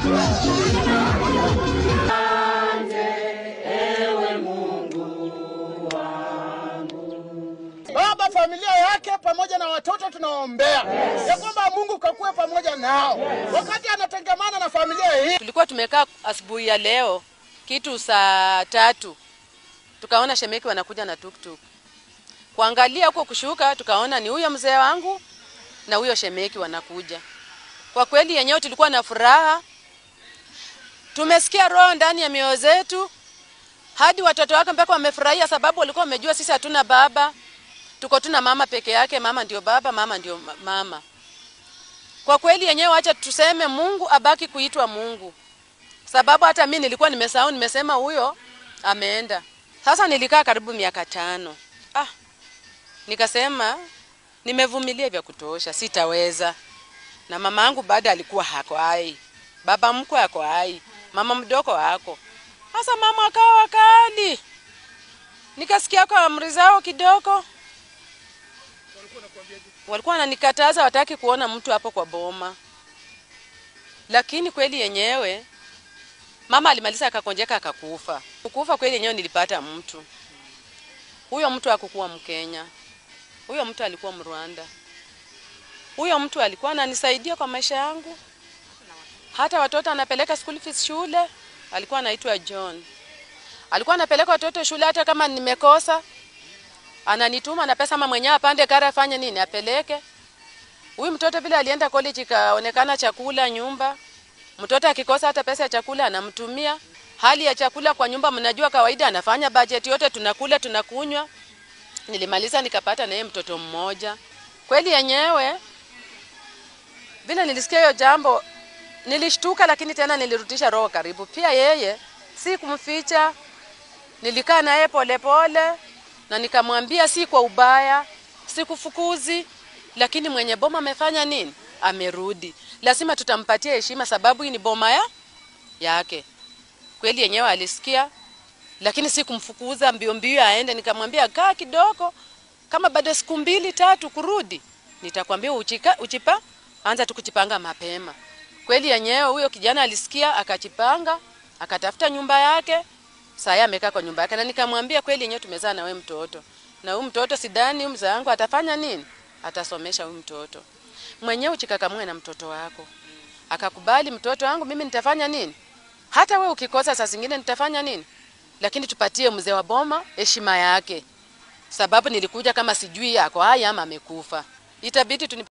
Baba, familia yake pamoja na watoto tunaombea ya kwamba Mungu kakuwe pamoja nao wakati anatengemana na familia hii. Tulikuwa tumekaa asubuhi ya leo kitu saa tatu, tukaona shemeki wanakuja na tuktuk. Kuangalia huko kushuka, tukaona ni huyo mzee wangu na huyo shemeki wanakuja. Kwa kweli yenyewe tulikuwa na furaha, tumesikia roho ndani ya mioyo zetu, hadi watoto wake mpaka wamefurahia, sababu walikuwa wamejua sisi hatuna baba, tuko tuna mama peke yake. Mama ndio baba, mama ndio ma- mama. Kwa kweli yenyewe, acha tuseme Mungu abaki kuitwa Mungu, sababu hata mi nilikuwa nimesahau, nimesema huyo ameenda. Sasa nilikaa karibu miaka tano. Ah, nikasema nimevumilia vya kutosha, sitaweza. Na mama yangu bado alikuwa hako hai, baba mkwe ako hai, mama mdogo hako. Sasa mama akawa wakali, nikasikia kwa amri zao kidogo, walikuwa wananikataza, wataki kuona mtu hapo kwa boma. Lakini kweli yenyewe mama alimaliza akakonjeka akakufa. Kukufa kweli yenyewe nilipata mtu. Huyo mtu hakukuwa Mkenya. Huyo mtu alikuwa Mrwanda. Huyo mtu alikuwa ananisaidia kwa maisha yangu. Hata watoto anapeleka school fees shule, alikuwa anaitwa John. Alikuwa anapeleka watoto shule hata kama nimekosa. Ananituma na pesa ama mwenyewe apande kara afanye nini apeleke. Huyu mtoto vile alienda college ikaonekana chakula nyumba. Mtoto akikosa hata pesa ya chakula anamtumia. Hali ya chakula kwa nyumba, mnajua kawaida, anafanya budget yote, tunakula tunakunywa. Nilimaliza nikapata na yeye mtoto mmoja. Kweli yenyewe vile nilisikia hiyo jambo nilishtuka, lakini tena nilirudisha roho karibu. Pia yeye si kumficha, nilikaa naye polepole na nikamwambia si kwa ubaya, sikufukuzi, lakini mwenye boma amefanya nini? Amerudi, lazima tutampatia heshima, sababu hii ni boma ya yake. Kweli yenyewe alisikia, lakini si kumfukuza mbio mbio aende. Nikamwambia kaa kidogo, kama baada ya siku mbili tatu kurudi, nitakwambia uchika, uchipa anza tukujipanga mapema. Kweli yenyewe huyo kijana alisikia, akajipanga, akatafuta nyumba yake. Sasa amekaa kwa nyumba yake, na nikamwambia kweli yenyewe tumezaa na wewe mtoto, na huyu mtoto sidhani huyu mzee wangu atafanya nini, atasomesha huyu mtoto mwenyewe. Uchikakamue na mtoto wako. Akakubali mtoto wangu, mimi nitafanya nini, hata we ukikosa saa zingine nitafanya nini, lakini tupatie mzee wa boma heshima yake, sababu nilikuja kama sijui ako hai ama amekufa, itabidi tuni